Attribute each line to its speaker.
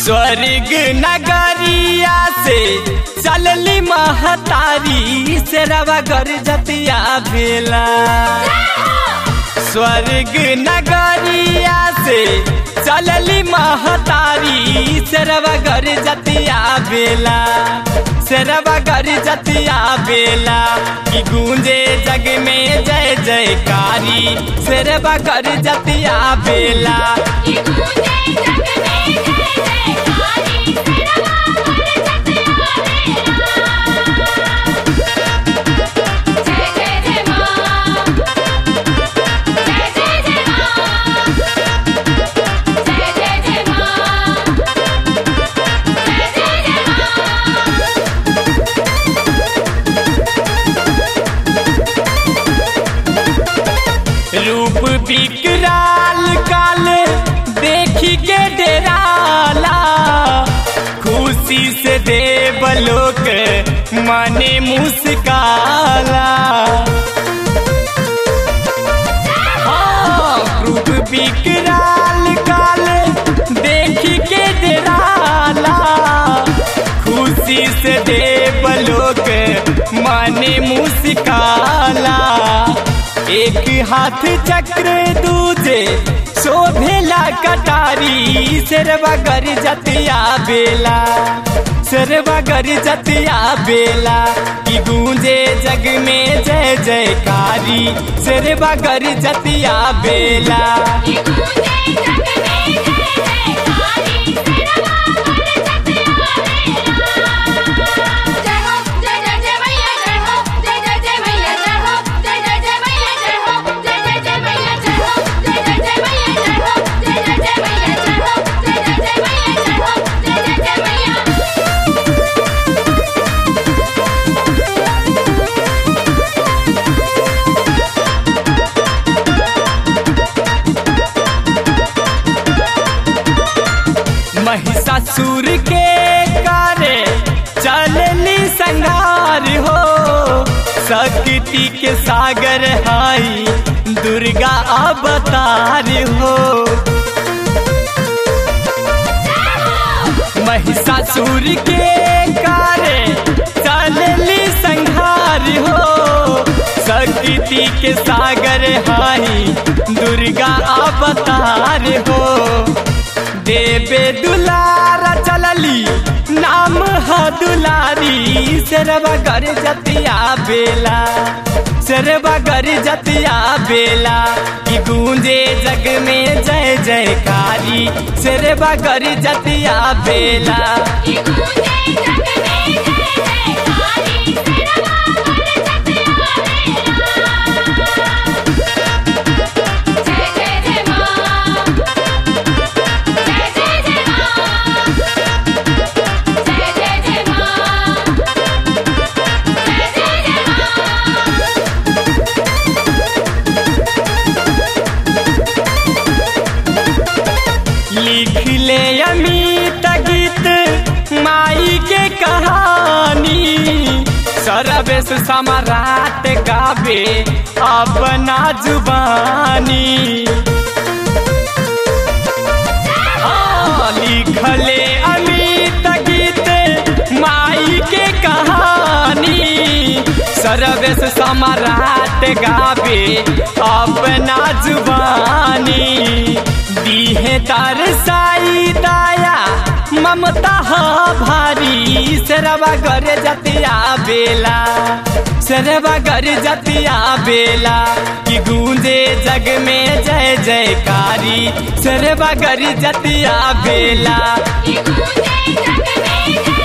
Speaker 1: स्वर्ग नगरिया से चलली महतारी से रवा गर जतिया भेला स्वर्ग नगरिया से चलली महतारी से रवा गर जतिया बेला से रवा गर जतिया बेला कि गूंजे जग में जय जयकारी से रवा गर जतिया बेला
Speaker 2: ये गूंजे जग में जय जयकारी सिरवा पर जतिया बेला जय जय जय मां जय जय जय मां जय जय जय मां जय जय जय मां
Speaker 1: रूप विकराल काल देखी के डेराला खुशी से देवलोक मने मुस्काला हाँ, रूप विकराल काल देखी के डेराला खुशी से देवलोक मने मुस्काला एक हाथ चक्र दूजे शोभेला कटारी सरवा गर जतिया बेला सरवा गर जतिया बेला की गूंजे जग में जय जयकारी सरवा गर जतिया बेला
Speaker 2: ये गूंजे जग में जय जयकारी सिरवा पर जतिया बेला जय हो जय जय जय मैया जय हो जय जय जय मैया जय हो जय जय जय मैया जय हो जय जय जय मैया जय हो जय जय जय मैया जय हो जय जय जय मैया जय हो जय जय जय मैया जय हो जय जय जय मैया
Speaker 1: महिषासुर के कारे चलली संगार हो शक्ति के सागर हाई दुर्गा अवतार हो महिषासुर के कारे चलली संहार हो शक्ति के सागर हाई दुर्गा अवतार हो देवे दुलारा चलली नाम ह दुलारी सरवा गर जतिया बेला सरवा गर जतिया बेला कि गूंजे जग में जय जयकारी सरवा गर जतिया बेला
Speaker 2: ये गूंजे जग में जय जयकारी सिरवा पर जतिया बेला जय जय जय मां जय जय जय मां जय जय जय मां जय जय जय मां
Speaker 1: लिख ले अमित गीत माई के कहानी सरवेश सम्राट गावे अपना जुबानी हाँ, लिखले अमित गीत माई के कहानी सरवेश सम्राट गावे अपना जुबानी दीहे दरसाई दाया ममता ह भारी सरवा गर जतिया बेला सरवा गर जतिया बेला कि गूंजे जग में जय जयकारी सरवा गर जतिया बेला
Speaker 2: ये गूंजे जग में जय